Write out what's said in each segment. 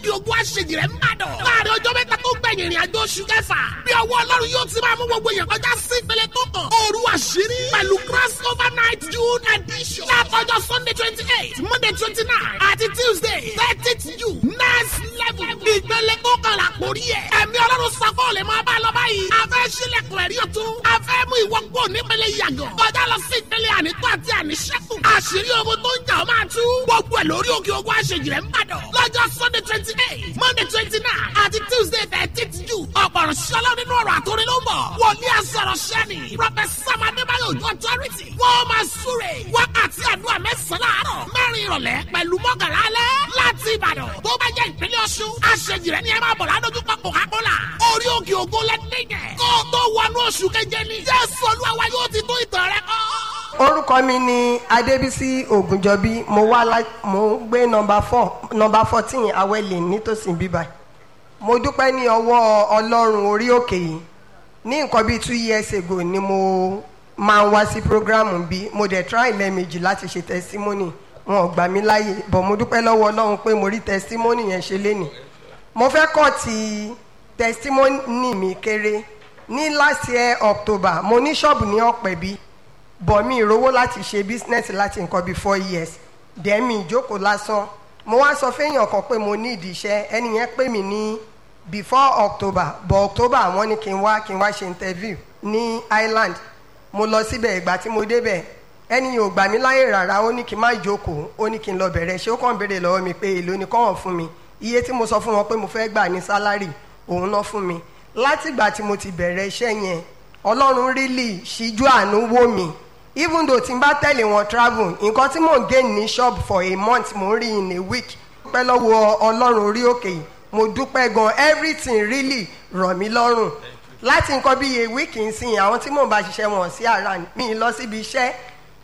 òkè ògùn àṣejì rẹ̀ ń bàdàn. láàrin ọjọ́ mẹ́ta tó gbẹ̀yìn ìrìn àjò oṣù kẹfà. bí ọwọ́ ọlọ́run yóò ti máa mú gbogbo èèyàn kọjá sí ìpele tó kàn. òru àṣírí pẹ̀lú cross over night june edition. látọjọ́ sunday twenty eight monday twenty nine àti tuesday thirtieth june next level. ìpele tó kàn là kórí ẹ̀. ẹ̀mí ọlọ́run sako lè máa bá lọ báyìí. a fẹ́ sílẹ̀kùn ẹ̀rí ọ̀tún. a fẹ́ mú ìwọ kó nípele yàgàn. kọjá lọ sí ìpele ànító àti àníṣẹ́kù. àṣírí ogun tó ń jà ọ́ máa tú. gbogbo ẹ̀ lórí òkè ogun àṣejì rẹ̀ ń bàdàn. lọ́jọ́ sunday twenty eight monday twenty nine àti tuesday thirteenth june. ọ̀pọ̀rọ̀ ṣọlá nínú ọ̀rọ̀ àtòrin ló ń bọ̀. wòlíì àsọ̀rọ̀ ṣẹ́ni. professor adébáyọ̀ ojú authority. wọ́n máa súre. wákàtí àdúrà mẹ́sàn-án láàárọ̀. mẹ́rin ìrọ̀lẹ́ pẹ̀lú mọ́kànlá alẹ́. láti ìbàdàn tó bá jẹ́ ìpínlẹ̀ ọ̀ṣun. àṣejì rẹ̀ ni ẹ máa bọ̀ ládójúkọ coca-cola. orí òkè ògo lẹ́dẹ̀gẹ̀. kó o tó wọnú oṣù keje ni. jésù olúwa wa yóò ti tó ìtàn rẹ kọ́ orúkọ mi ni adébísí ògùnjọbí mo wá lá mo ń gbé nọmba four nọmba fourteen awẹ́lẹ̀ nítòsí bíbá mo dúpẹ́ ní ọwọ́ ọlọ́run orí òkè yìí ní nǹkan bíi two years ago ni mo máa ń wá sí programu bí mo dẹ̀ try lẹ́ẹ̀mejì láti ṣe testimony wọn ò gbà mí láàyè bọ̀ mo dúpẹ́ lọ́wọ́ ọlọ́run pé mo rí testimony yẹn ṣe lénìí mo fẹ́ kọ́ ti testimony mi kéré ní last year october mo ní ṣọ́ọ̀bù ní ọ̀pẹ̀bí bọ̀ mi ìrówó láti ṣe business láti nǹkan bíi four years dẹ̀ mi ìjókòó lásán mo wá sọ fẹ́yàn kan pé mo ní ìdí iṣẹ́ ẹni yẹn pè mí ní before october bọ̀ october àwọn ní kí n wá kí n wá ṣe interview ní island mo lọ síbẹ̀ ìgbà tí mo débẹ̀ ẹni yóò gbà mí láyè rárá ó ní kí n má jókòó ó ní kí n lọ bẹ̀rẹ̀ ṣé ó kàn béèrè lọ́wọ́ mi pé èlò ni kọ́wọ̀n fún mi iye tí mo sọ fún wọn pé mo fẹ́ gbà ní sálárì òun náà fún mi látìgbà tí mo ti bẹ̀rẹ̀ iṣẹ́ yẹn ọlọ́run really ṣíjú àánú wò mí even though tí n bá tẹ̀lé wọn travel nǹkan tí mò ń gain ní shop for a month mò ń rí in a week dúpẹ́ lọ́wọ́ ọlọ́run orí òkè yìí mo dúpẹ́ gan everything really rọ̀ mí lọ́rùn láti nǹkan bí a week nsìn àwọn tí mò ń bá ṣiṣẹ́ wọn sí ara mi lọ síbi iṣẹ́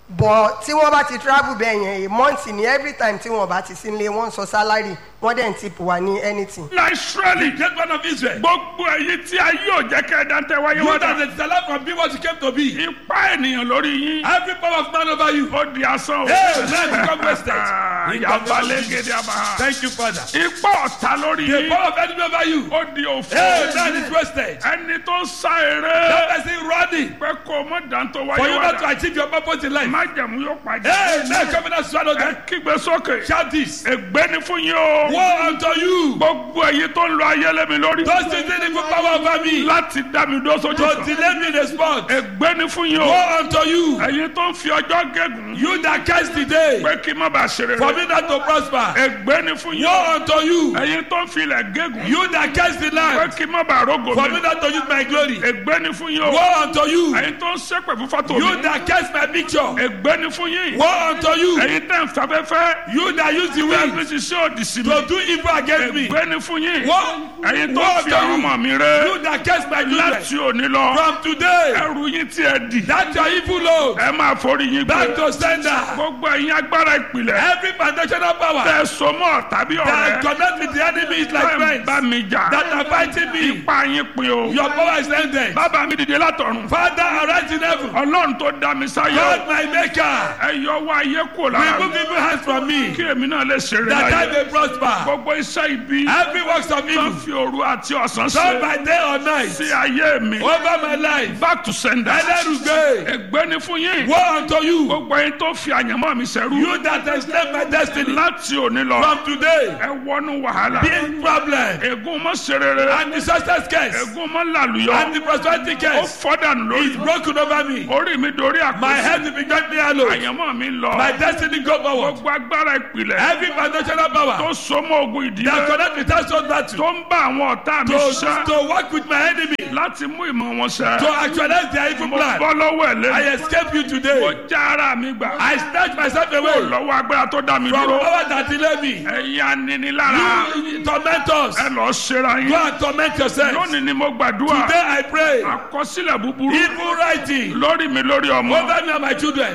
bọ̀ tí wọ́n bá ti travel bẹ́ẹ̀ yẹn a month ni every time tí wọ́n bá ti sí ilé wọ́n sọ salary wọ́n dẹ̀ ń tip wà ní anything. la israeli The great man of Israel. gbogbo èyí tí a yóò jẹ́ kẹ́ ẹ dáńtẹ́ wáyé You wá that dá. is alive from being what you came to be. ipa ènìyàn lórí yín. Every power of man over you. ó di asán o. Hey, man, become wasted. In the name of yabalẹ̀ Jesus. gèdè àbá. Thank you, Father. ipa ọ̀tá lórí The yín. power of enemy over you. ó di òfò. Hey, man is wasted. ẹni tó ń sa That eré. person running pé kó o mọ dáńtọ́ for wáyé you wá not to dá. achieve your purpose in life. májẹ̀mú yóò pàdé. Hey, man, come and swallow ẹ them. kígbe sókè. Shout this. ègbé ni fún yín o. Woe unto you. gbogbo èyí tó ń lo ayélujára lórí. Those using evil power over me. láti dá mi dó sójú To kan. delay me in the spot. ègbé ni fún yín o. Woe unto you. ẹ̀yin tó ń fi ọjọ́ gégùn. You that curse the day. pé kí n má bàa ṣe For rere. me not to prosper. ègbé ni fún yín o. Woe unto you. ẹ̀yin tó ń fi ilẹ̀ gégùn. You that curse the pé land. kí n má bàa rógò For me mi. not to use my glory. ègbé ni fún yín o. Woe unto you. ẹ̀yin tó ń ṣépè fún fọ́tò You mi. that curse my picture. ègbé ni fún yín. Woe unto you. ẹ̀yin tẹ̀ ń fẹ́fẹ́fẹ́. You that use the bẹ́ẹ̀ fi wind ṣiṣẹ́ òdì sí mi. to do evil against me. ègbé ni fún yín. Woe ẹ̀yin tó woe ń fi unto àwọn you. ọmọ mi ré. You that curse my children. láti òní lọ. From today. ẹrù yín tí ẹ dì. That your evil load. ẹ máa forí yín Back gbé. to sender. gbogbo ẹ̀yin agbára ìpìlẹ̀. Every foundational power tẹ sọmọ tàbí that ọ̀rẹ́. connect with the enemy is like tẹ ń friends bá mi jà. that are fighting me. ipa yín pin o. Your power is ended. bàbá mi dìde látọ̀run. Father, arise in heaven. ọlọ́run tó dá mi sáyé. God, my maker. ẹ yọ wá ayé kúrò lára Remove mi. evil hands from me. kí èmi náà lè ṣeré That I láyé. may prosper. gbogbo iṣẹ́ ibi. Every works of tó evil. fi òru àti ọ̀sán Done ṣe. by day or night. sí ayé mi. Over my life. back to sender. Ẹlẹ́rùgbé. ègbé ni fún yín. Woe unto you. gbogbo yín tó fi àyànmọ́ mi ṣẹrú. You that enslaved my destiny. láti òní lọ. From today. ẹ wọnú wàhálà. Big problem. ègún mọ́ ṣe rere. And the success curse. ègún mọ́ làlùyọ. And the prosperity ó curse. fọ́dànù Is lórí. broken over me. orí mi dorí My àpò. head will be gently hallowed. àyànmọ́ mi lọ. My destiny go forward. gbogbo agbára ìpìlẹ̀. Every foundational power tó so mọ́ ogun that ìdílé. connect with us on that tó ń bá àwọn ọ̀tá mi to, ṣiṣẹ́. to work with my enemy láti mú ìmọ̀ wọn ṣẹ. to actualize their evil mo plan. bọ́ lọ́wọ́ ẹ̀ I lẹ́nu. escape you mo today. já ara mi gbà. I snatch myself away lọ́wọ́ agbára tó dá mi from dúró. power that delay me. ẹ̀yin aninilára. You torment us. ẹ lọ ṣera Go yín. and torment yourself. lónìí ni mo gbàdúrà. Today I pray. àkọsílẹ̀ búburú. Evil writing lórí mi lórí ọmọ. over me and my children.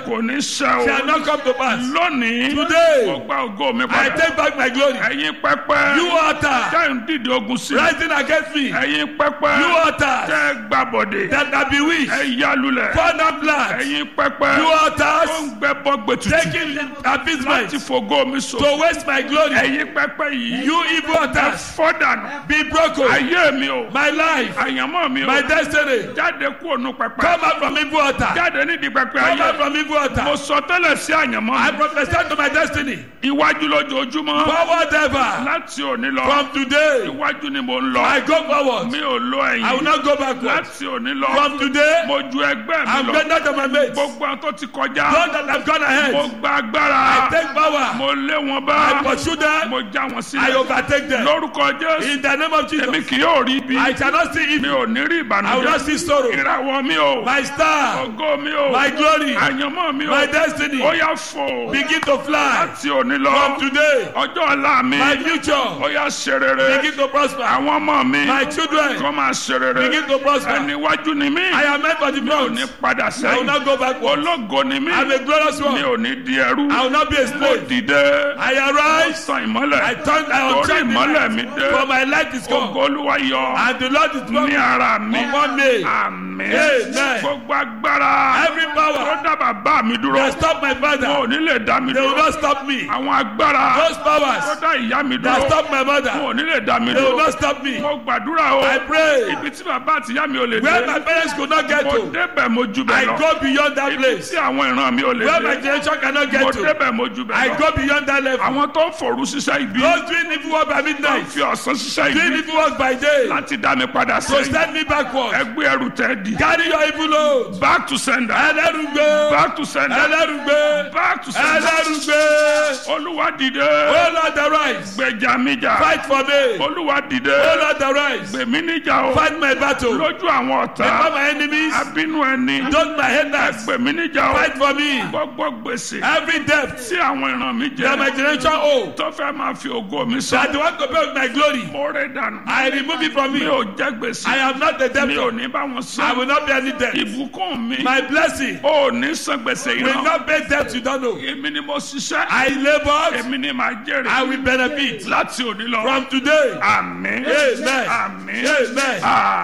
kò ní ṣẹ o shall not come to pass. lónìí Today, mo gba ògo mi I padà take back my glory. ẹ̀yin pẹpẹ You altar tẹ́ ń dìde ogun sí rising against me. ẹ̀yin pẹpẹ You altars tẹ́ gbàbọ̀dẹ̀ that are bewitched. ẹ yálulẹ̀ Fall down flat. ẹ̀yin pẹpẹ You tó altars ń gbẹ bọ́gbẹ tutù taking láti appeasement fògo mi so to waste my glory. ẹ̀yin pẹpẹ yìí You evil ẹ altars fọ́ dànù be broken. ayé mi o My life, àyànmọ́ mi o my destiny. jáde kúrò nù pẹpẹ Come out from evil altar. jáde nídìí pẹpẹ Come out ayé from evil mo altar. sọ tẹ́lẹ̀ sí àyànmọ́ I mi prophesy to my destiny. iwájú lójoojúmọ́ Forward ever. láti òní lọ From today, iwájú ni mo ń I lọ go forward. mi ò lo I will ẹ̀yìn not go backward. láti òní lọ From today, mo ju ẹgbẹ́ I'm mi lọ better than my mates. gbogbo àwọn tó ti kọjá Those that have gone mo ahead, gba I agbára take power. mo lé wọn I bá pursue them. mo já wọn I sílẹ̀ overtake them. lórúkọ jésù In the name of èmi Jesus, kì yóò rí ibi I shall not see mi evil. ò ní rí I will not ìbànújẹ́ see sorrow. ìràwọ̀ mi o My star, ògo mi o my glory, àyànmọ́ mi o my destiny ó yá fò begin to fly. láti òní lọ From today, ọjọ́ ọ̀la mi my ó future yá ṣe rere begin to prosper. àwọn ọmọ mi My children kọ́ máa ṣe rere begin to prosper. ẹni iwájú ni mí I am meant for the mi ò ní front. padà I will sẹ́yìn not go backward. ológo ni mí I'm a glorious mi one. ò ní di ẹrú I will not be a mo slave. dìde I ó arise. sàn ìmọ́lẹ̀ I turn. I torí obtain the ìmọ́lẹ̀ mi light. dé For my light is ògo come. olúwa yọ And the Lord is ní strong ara mi upon me. àmín Amen. gbogbo agbára Every tó power dá bàbá mi dúró that stop my wọn ò father, ní lè dá mi they will dúró not stop me. àwọn agbára Those tó powers dá ìyá mi that dúró stop my wọn mother, ò ní lè dá mi they will dúró not stop me. mo gbàdúrà o I pray. ibi tí bàbá àti ìyá mi ò lè Where my dé parents could not get mo to, débẹ̀ mo ju bẹ̀ I lọ go beyond that ibi place. tí àwọn ìran mi ò lè Where my dé generation cannot mo get to, débẹ̀ mo ju bẹ̀ I lọ go beyond that level. àwọn tó ń forú ṣiṣẹ́ ibi Those doing evil work by tó ń midnight, fi ọ̀sán ṣiṣẹ́ doing ibi evil work by day, láti dá mi padà to sẹ́yìn send me backward. ẹgbẹ́ ẹrù tẹ́ di Carry your evil load. back to sender Ẹlẹ́rùgbé. back to sender Ẹlẹ́rùgbé. back to sender Ẹlẹ́rùgbé. olúwa dìde Oh Lord, arise. gbèjà mi jà Fight for me. olúwa dìde Oh Lord, arise. gbèmí níjà o Fight my battle. lójú àwọn Before ọ̀tá my enemies, abínú ẹni don't my haters. gbèmí níjà o Fight for me. gbogbo gbèsè Every debt tí àwọn ìran mi that my jẹ generation owe, tó fẹ́ máa fi ògo mi sọ that they want to pay with my glory, mo rẹ̀ dànù I remove it from mi me. ò jẹ gbèsè I am not the mi ò debtor. ní bá wọn I sọ will not pay any debt. ìbùkún mi My blessing ò ní san gbèsè will ìran not pay debt you don't know. èmi ni mo ṣiṣẹ́ I labored, èmi ni màá jèrè I will benefit. láti òní lọ From today, àmín Amen. àmín Amen.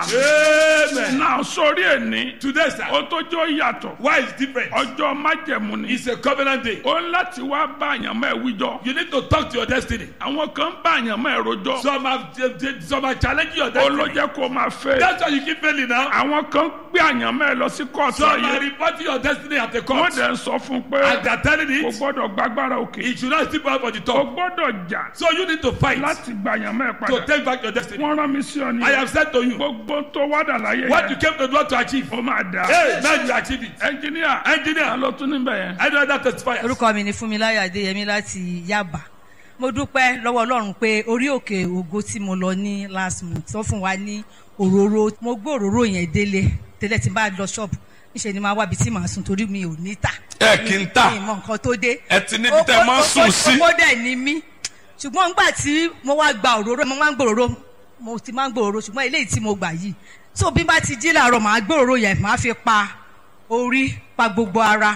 àmín Amen. náà sórí ẹni Today, sir, ó tó jọ yàtọ̀ why is different? ọjọ́ májẹ̀mú ni It's a covenant day. ó ń láti wá bá àyàn mọ́ ẹ wíjọ You need to talk to your destiny. àwọn kan bá àyàn mọ́ ẹ rojọ́ Some have some are challenging your ó destiny. ló jẹ́ kó máa fẹ́ That's why you keep failing now. àwọn kan gbé àyàn mọ́ ẹ lọ sí kóòtù Some are ayé reporting your destiny at the wọ́n court. dẹ̀ ń sọ fún un pé And they're telling kò it, gbọ́dọ̀ gbàgbára òkè it should not slip out for the kò top. gbọ́dọ̀ jà So you need to fight láti gba àyàn mọ́ ẹ to padà take back your destiny. wọ́n rán mi sí ọ ní I have said to you, gbogbo tó wádà láyé what you yẹn came to do to achieve. ó máa dà Hey, now you achieve it. ẹnjìníà Engineer, ló tún níbẹ̀ yẹn. I know that testifiers. orúkọ mi ni fúnmiláyọ̀ adéyẹmí láti yaba mo dúpẹ́ lọ́wọ́ ọlọ́run pé orí òkè ògo tí mo lọ ní last month tó fún wa ní òróró mo gbé òróró yẹn délé tẹ́lẹ̀ tí n bá lọ ṣọ́ọ̀bù níṣẹ́ ni máa wábi tí màá sùn torí mi ò ní tà ẹ kì í tà mi ì mọ nǹkan tó dé ẹ ti níbi tẹ máa ń sùn sí. ó dẹ̀ ní mí ṣùgbọ́n nígbà tí mo wá gba òróró mo máa ń gbòòrò mo ti máa ń gbòòrò ṣùgbọ́n eléyìí tí mo gbà yìí tó bí n bá ti jí làárọ̀ màá gbòòrò yẹn màá fi pa orí pa gbogbo ara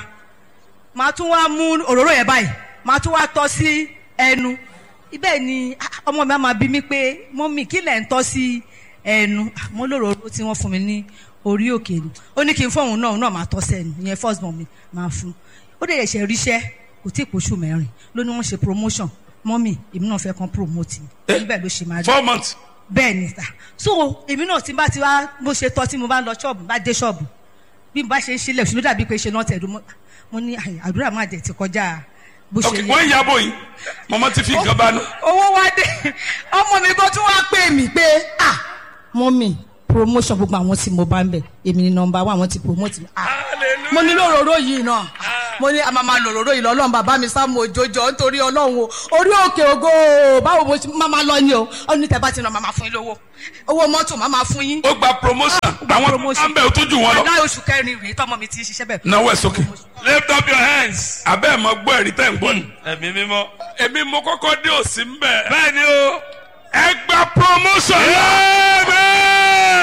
màá tún wá mú òróró yẹn báyìí màá tún wá tọ́ sí ẹnu ibẹ̀ ni ah, ọmọ mi á máa bí mi pé mọ́mì kí lẹ̀ ń tọ́ sí ẹnu Ah, mo lóróró tí wọ́n fún mi ní orí òkè ni ó ní kí n fóun náà òun náà máa tọ́ sẹ́nu ìyẹn first born mi máa fún ó dẹ̀ ṣe ríṣẹ́ kò tí ì pòṣù mẹ́rin ló ní wọ́n ṣe promotion mọ́mì èmi náà fẹ́ kàn promote mi níbẹ̀ ló ṣe máa rí four months. bẹ́ẹ̀ ni sà so èmi náà tí n bá ti wá bó ṣe tọ́ tí mo bá lọ ṣọ́ọ̀bù bá dé ṣọ́ọ̀bù bí mo bá ṣe ń ṣílẹ̀ ṣùgbọ́n dàbí pé ṣe náà tẹ̀dú mo ní àyè, àdúrà máa jẹ ti kọjá bó ok ṣe wọ́n ń yàbọ̀ yìí mọ̀mọ́ ti fi nǹkan bá nù. owó wá dé ọmọ mi kan tún wá pè mí pé ah mọ́mì promotion gbogbo àwọn tí mo bá ń bẹ̀ èmi ni nọmba wa àwọn ti promote mi ah mo ní lòróró yìí náà mo ní àmàmà lòróró yìí lọ́lọ́run bàbá mi sá mo jòjò nítorí ọlọ́run o orí òkè ògo o, báwo mo ṣe máa máa lọ ni o ó ní tẹ́ bá ti ràn máa fún yín lówó owó mọ́tò máa máa fún yín ó gba promotion gba àwọn tó promotion. ń bẹ̀ ó tún jù wọ́n lọ. láì oṣù kẹrin rèé tọmọ mi ti ń ṣiṣẹ́ bẹ̀. náwó ẹ̀ sókè. lift up your hands. abẹ́ ẹ̀ mọ gbọ́ ẹ̀rí tẹ̀ ń gbọ́ ni. Ẹ̀mí mímọ́. èmi mo kọ́kọ́ dé òsì ń bẹ̀. Bẹ́ẹ̀ ni o. ẹ gba promotion.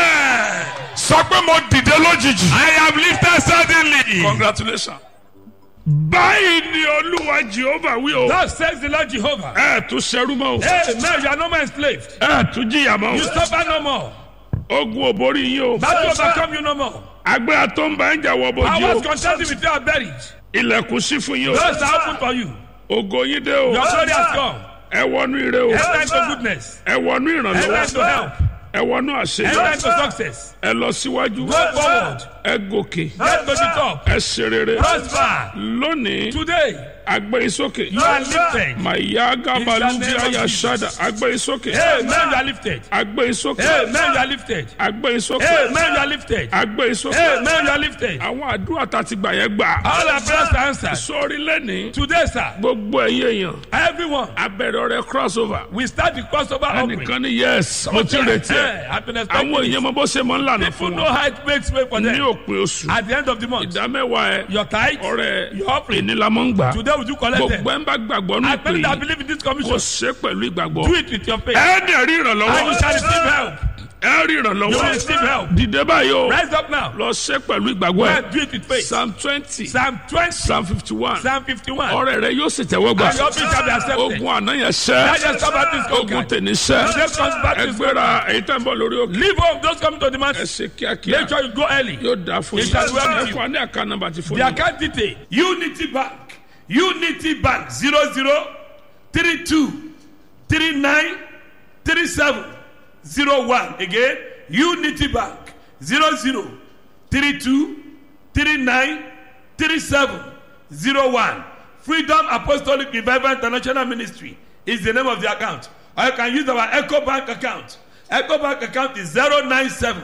sọ pé mo dìde lójijì. I am lifted suddenly. congratulations. báyìí ni olúwa jehova wí o. Thus says the Lord Jehovah. ẹ tún ṣerú mọ́ o. Amen. You are no more enslaved. ẹ tún jìyà mọ́ You o. suffer no more. ogun ò borí yín o. Battle overcome you no more. agbára tó ń bá ń jà wọ I bójú was o. contending with you are buried. ilẹ̀kùn sí fún yín o. Doors are open for you. ògo yín dé o. Your glory has come. ẹ wọnú ire o. Enter into goodness. ẹ wọnú Enter into ìrànlọ́wọ́. help. ẹ wọnú Enter àṣeyọrí. into success. ẹ lọ síwájú. Go forward. ẹ gòkè. Get to the top. ẹ ṣe rere. Prosper. lónìí Today, agbẹ́yìn sókè. you are lifted. màyà gábàlú In the bí name of àyà Jesus. ṣáda agbẹ́yìn sókè. Amen. You are lifted. agbẹ́yìn sókè. Amen. You are lifted. agbẹ́yìn sókè. Amen. You are lifted. agbẹ́yìn sókè. Amen. You are lifted. àwọn àdúrà tá a ti gbà yẹn gbà. All our prayers are answered. sórí lẹ́nìí Today, sir, gbogbo ẹ̀yẹ èèyàn everyone, abẹ́rẹ́ ọ̀rẹ́ crossover. we start the crossover offering. ẹnìkan ní yes mo ti retí ẹ. I've been àwọn expecting èèyàn it. mọ bó ṣe máa ń lànà People fún know wọn. how it makes way for ní them. òpin oṣù At the end of the month, ìdámẹ́wàá ẹ your tithe, ọ̀rẹ́ your offering. ìnílámọ́ ń gbà. Today, would you collect them? gbogbo ẹ̀ ń bá gbàgbọ́ ní I ìpè believe that yìí believe in this kò commission. ṣe pẹ̀lú ìgbàgbọ́. Do it with your faith. ẹ dẹ̀ rí And you ìrànlọ́wọ́ shall receive help. ẹ rí You will ìrànlọ́wọ́ receive help. dìde báyìí o Rise up now. lọ ṣe pẹ̀lú ìgbàgbọ́ ẹ And do it with faith. psalm twenty Psalm 20, psalm fifty one Psalm 51. ọ̀rẹ́ rẹ yóò sì tẹ́wọ́ gbà And your offering shall be accepted. ogun àná yẹn That ṣẹ́ just about this ogun conquered. tèmi ṣẹ́ Today comes back to ẹgbẹ́ra èyí tẹ́ ń bọ̀ lórí òkè Leave home. Those coming to the ẹ mountain. ṣe kíákíá Make sure you go early. yóò dáa fún It yín shall well ẹ with you. fún wa ní àká nọ́mbà ti fún The yín. account detail. Unity Bank. Unity Bank. 00 32 39 37 01. Again. Unity Bank. 00 32 39 37 01. Freedom Apostolic Revival International Ministry is the name of the account. Or you can use our Echo Bank account. Echo Bank account is 097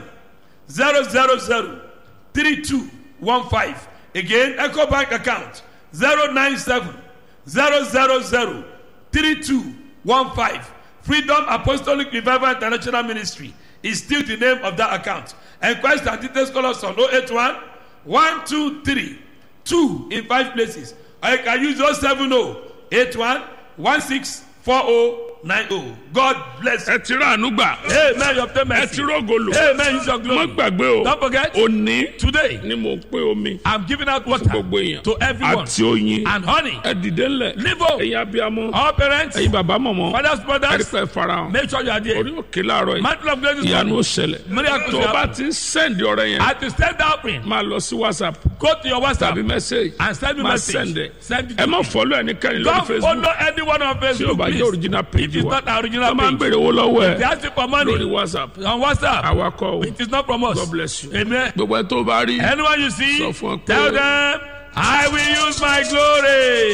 000 3215. Again, Echo Bank account 097 000 3215. Freedom Apostolic Revival International Ministry is still the name of that account. Enquest and details call us on 081 123 2 in five places. Or you can use 070 81 164090. God bless you. ẹ ti rà àánú gbà Amen. You obtain ẹ mercy. ti rògò lò Amen. Use your má glory. gbàgbé o Don't forget, òní today ni mo pé omi I'm giving out fún water gbogbo èèyàn to everyone àti oyin and honey. ẹ dìde ńlẹ̀ Live up. ẹ̀yin abiyamọ All parents, ẹ̀yin bàbá mọ̀mọ́ fathers, brothers, ẹ̀rípẹ́ farahàn make sure you are there. orí òkè láàárọ̀ yìí Mantle of grace is ìyanu ó coming. ṣẹlẹ̀ Miracles tó o will bá happen. ti ń sẹ́ndì ọ̀rẹ́ yẹn At the stand offering, máa lọ sí whatsapp go to your WhatsApp tàbí message and send me máa message. sẹ́ndẹ̀ Send it ẹ to má me. fọ́lọ́ ẹnikẹ́ni lórí Don't facebook follow anyone on tí o Facebook, bá jẹ́ please. original It page is wa not our original wọ́n máa ń page. béèrè owó lọ́wọ́ They ẹ̀ ask you for money lórí whatsapp on WhatsApp. awakọ̀ o It is not from us. God bless you. Amen. gbogbo ẹ tó bá rí Anyone you see, Sọ fún ọ pé- tell them, I will use my glory.